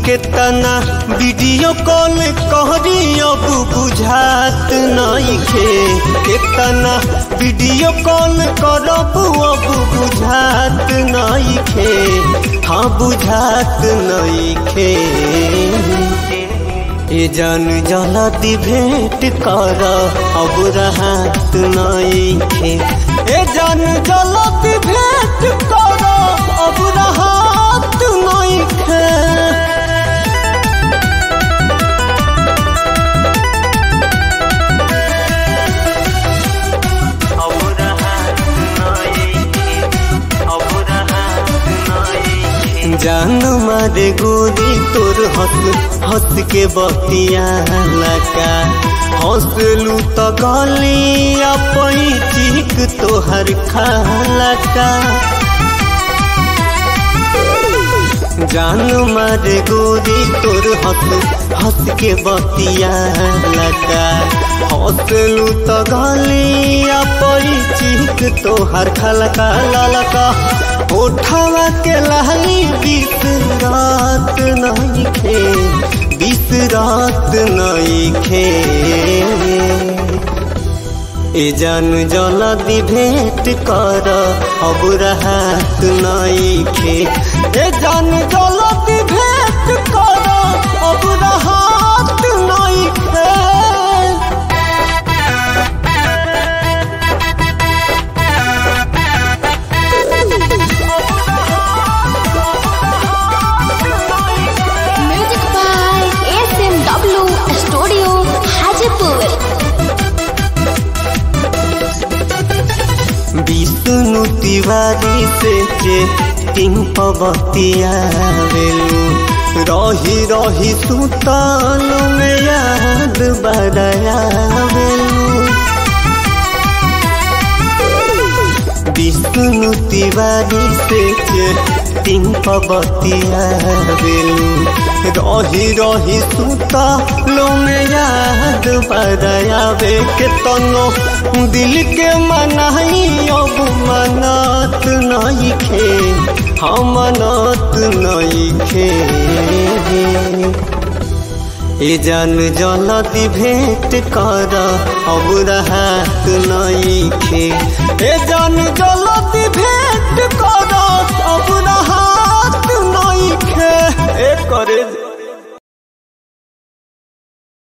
केतना video call कहरी अब बुझात नइखे केतना वीडियो कॉल करब अब बुझात नइखे हाँ बुझात नइखे ए जान जलती भेंट कर अब रहत नइखे ए जान जलती भेंट कर अब रहत नइखे जान मारे गोरी तोर हंस हंस के बतिया लगा हंसलू तो गलिया पैचिक तोहर खाला का जान मारे गोरी तोर हंस हंस के बतिया लगा हंसलू तो गलिया पैचिक तोहर खलका ललका उठावा के लहली बीस रात नहीं खे बीस रात नहीं खे ए जान जलदी भेंट कर अब रहत नहीं खे ए जान जलदी भेंट कर अब रहत नहीं खे music by S M W studio Hajipur Vishnu Tiwari से चेटिंग पबतिया वेलू रही रही सुताल में याद बड़ाया वेलू विष्णु तिवारी से चेटिंग पबतिया वेलू रही रही सुतालो में याद बड़ाया वे के तनो दिल के मनाई अब मनत नहीं खे हम मनत नहीं खे ए जान जलती भेंट कर अब रहत नहीं खे ए जान जलती भेंट कर अब रहत नहीं खे ए करे